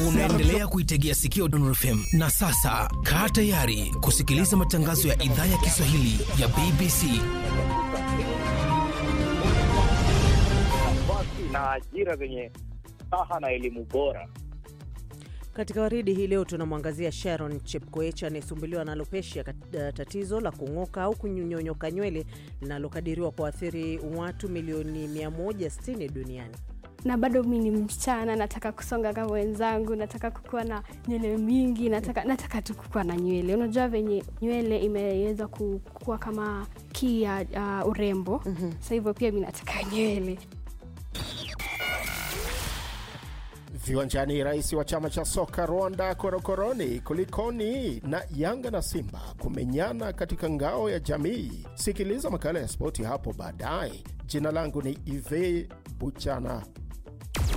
Unaendelea kuitegea sikio Dondon FM na sasa kaa tayari kusikiliza matangazo ya idhaa ya Kiswahili ya BBC. nafasi na ajira zenye staha na elimu bora. Katika waridi hii leo tunamwangazia Sharon Chepkoech anayesumbuliwa na alopecia, tatizo la kung'oka au kunyonyoka nywele linalokadiriwa kuathiri watu milioni 160 duniani. na bado mi ni msichana, nataka kusonga kama wenzangu, nataka kukuwa na nywele mingi, nataka, nataka tu kukuwa na nywele. Unajua venye nywele imeweza kukua kama kii ya uh, urembo mm-hmm. Sa hivyo pia mi nataka nywele. Viwanjani, rais wa chama cha soka Rwanda korokoroni kulikoni na Yanga na Simba kumenyana katika ngao ya jamii. Sikiliza makala ya spoti hapo baadaye. Jina langu ni Ive Buchana